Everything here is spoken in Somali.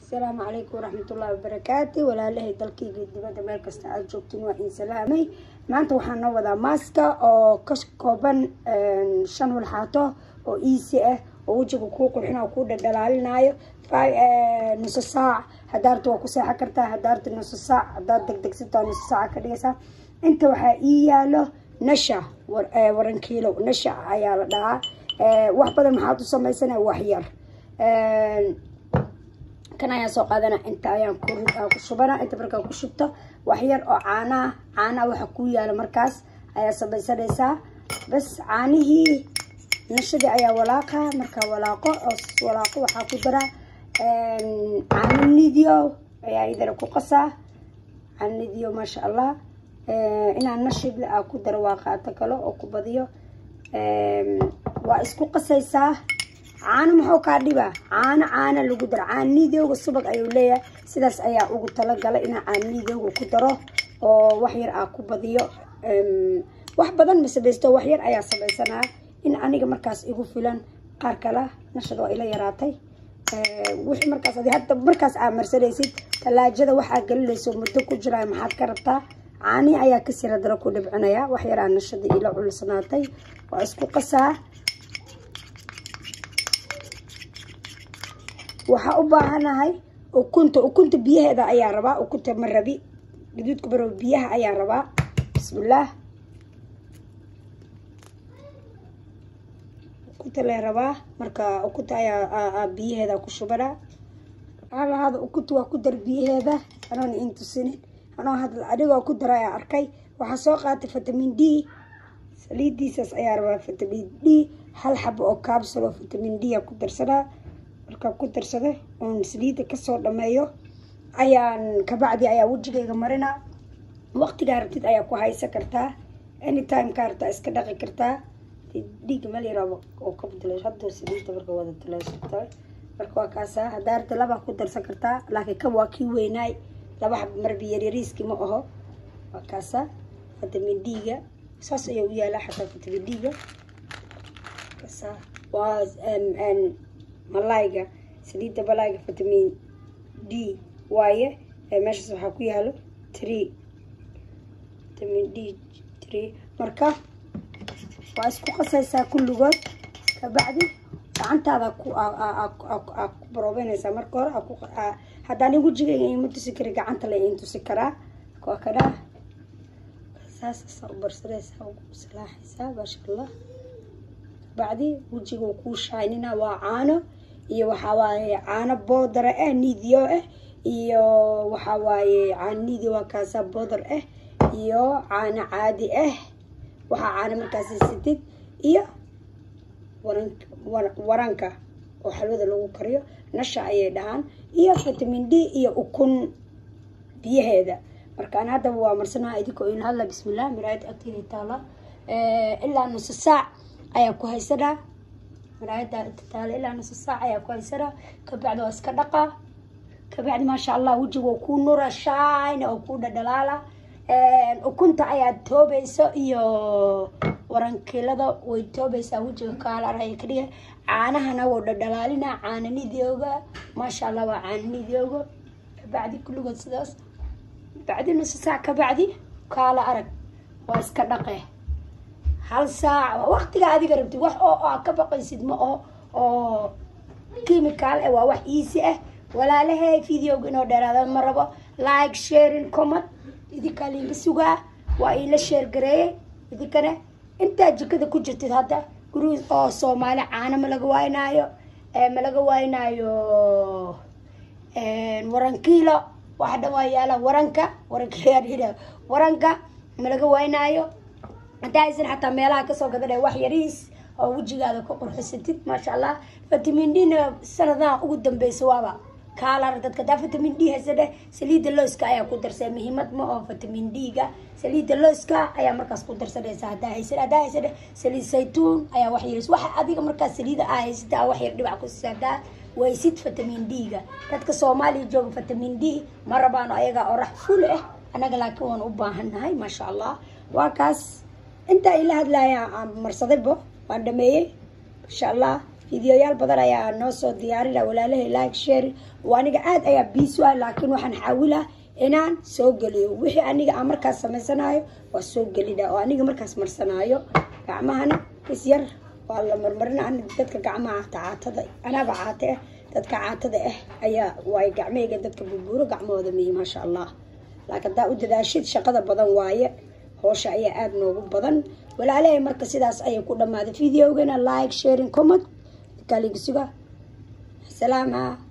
asalaamu calaykum waraxmatullaahi wabarakaatu walaalahay dalkayga dibadda meel kasta aada joogtiin waa in salaamay maanta waxaan noo wadaa maaska oo ka kooban shan walxaato oo easy ah oo wejiga kuu qurxin oo kuu dhadhalaalinayo nuso saac hadaarta waa ku seexan kartaa hadaarta nuso saac hadaad degdegsataa nuso saaca ka dhigaysaa inta waxaa ii yaalo nasha warankiilo nasha ayaa la dhahaa wax badan maxaad u samaysana wax yar kan ayaan soo qaadana inta ayaan ku shubana inta markaa ku shubto wax yar oo caanaha caanaha waxa kuu yaala markaas ayaa samaysanaysaa bas caanihii nashadii ayaa walaaqa markaa walaaqo oo walaaqo waxaa ku dara caano nidio ayaa idana ku qasaa caano nidio maasha allah inaan nashidle aa ku daro waa qaato kale oo ku badiyo waa isku qasaysaa caano muxuu kaa dhibaa caano caana lagu daro caanidooga subag ayuu leeyahay sidaas ayaa ugu talagalay inaa caanidooga ku daro oo wax yar aa ku badiyo wax badan ma samaysto wax yar ayaa samaysanaa in aniga markaas igu filan qaar kale nashada waa ila yaraatay wixii markaas adi hadda markaas aa marsanaysid talaajada waxaa gelinayso muddo ku jiraa maxaad ka rabtaa caanihi ayaa kasii radara ku dhibcinaya wax yaraa nashada ila culusnaatay waa isku qasaa waxaa u baahanahay ukunta ukunta biyaheeda ayaa rabaa ukunta ma rabi gaduudka baro biyaha ayaa rabaa bismillaah ukunta lee rabaa marka ukunta ayaa biyaheeda ku shubana halahaada ukunta waa ku dar biyaheeda anoona intusinin anoo hadla adigoo ku dara ayaa arkay waxaa soo qaatay vitamin d saliidiisaas ayaa rabaa vitamin d hal xabo oo kaabsul oo vitamin d a ku darsanaa markaa ku darsada oon saliida kasoo dhameeyo ayaan kabacdi ayaa wejigayga marina waqtigaa rabtid ayaa ku haysan kartaa anytime kaa rabtaa iska dhaqi kartaa dhiigga meel yaraaba oo ka bedelo hadda saliida marka wada taleesata marka waa kaasaa haddaa rabta labaa ku darsan kartaa laakiin kan waa kii weynaay laba xab marbi yaryariiskii ma aho waa kaasaa vitamin d-ga saas ayaa u yaalaa xataa vitamin d-ga kaasaa waa malayga saliidda malayga vitamin d waaye meeshaas waxaa ku yaalo tree vitamin d tree marka waa isku qasaysaa kulligood kabacdi gacantaada ku ku baroobeynaysaa marka hore haddaan in wejigayga ima tusi kari gacanta la in tusi karaa waa kadhaa saasasaa u barsanaysaa ugu salaaxaysaa maasha allah kabacdi wejiga kuu shaynina waa caano iyo waxaa waaye caano boodara ah nidio ah iyo waxaa waaye caano nidio waa kaasa boodar ah iyo caano caadi ah waxaa caano markaas sitid iyo waran waranka oo xalwada lagu kariyo nasha ayay dhahaan iyo vitamin d iyo ukun biyaheeda markaan haddaba waa marsanaa idinkoo in hadla bismillah miraayad agteeda taala ilaa nuso saac ayaa ku haysanaa maraayada inta taala ilaa nuso saac ayaa ku haysanaa kabacdi waa iska dhaqaa kabacdi maasha allah wejiga oo kuu nura shayna oo kuu dhadhalaala ukunta ayaad toobayso iyo warankilada way toobaysaa wejiga kaalaraya ka dhiga caanahana wou dhadhalaalina caananidooga maasha allah waa caananidooga kabacdi kulligood sidaas bacdi nuso saac kabacdi kaala arag waa iska dhaqe hal saac waqtiga adiga rabtid wax oo aa ka baqaysid ma oo oo chemical ah waa wax easy ah walaalahay videoga inoo dheeraada ma rabo like sharing comment idinkaa liinka sugaa waa iila sheer gareeyay idinkana intaa jikada ku jirtid hadda guri oo soomaali caano ma laga waynaayo ma laga waynaayo warankiilo waxa dhan waa yaala waranka warankiil waranka ma laga waynaayo haddaa aysan xataa meelaha kasoo gadana wax yariis oo wejigaada ku qurxisatid maasha allah vitamin d na sanadaha ugu dambeysa waaba kaalar dadka daa vitamin d haysane saliidda looska ayaa ku darsa muhiimad ma oo vitamin d-ga saliidda looska ayaa markaas ku darsanaysa hadaa haysan haddaa haysane saliid saytuun ayaa wax yaris waxa adiga markaas saliida aa haysata aa wax yar dhibac ku siisa hadaa waysid vitamin d-ga dadka soomaaliya jooga vitamin d ma rabaano ayagaa orax ful ah anaga laakiin waan u baahannahay maasha allah waa kaas intaa ila hadlaya marsadaybo waan dhameeyey insha allah fideoyaal badan ayaa noo soo diyaarina walaalahay like share waa aniga aad ayaa biis ah laakiin waxaan xaawilaa inaan soo geliyo wixii aniga aan markaas samaysanayo waa soo gelina oo aniga markaas marsanaayo gacmahana is yar waa la marmarina ani dadka gacmaha caatada anaaba caate ah dadka caatada ah ayaa waay gacmahayga dadka burbuuro gacmahooda miyi maasha allah laakiin haddaa u dadaashid shaqada badan waaye hoosha ayaa aada noogu badan walaalahay marka sidaas ayay ku dhammaaday videogana like sharing comment kaligisuga salaama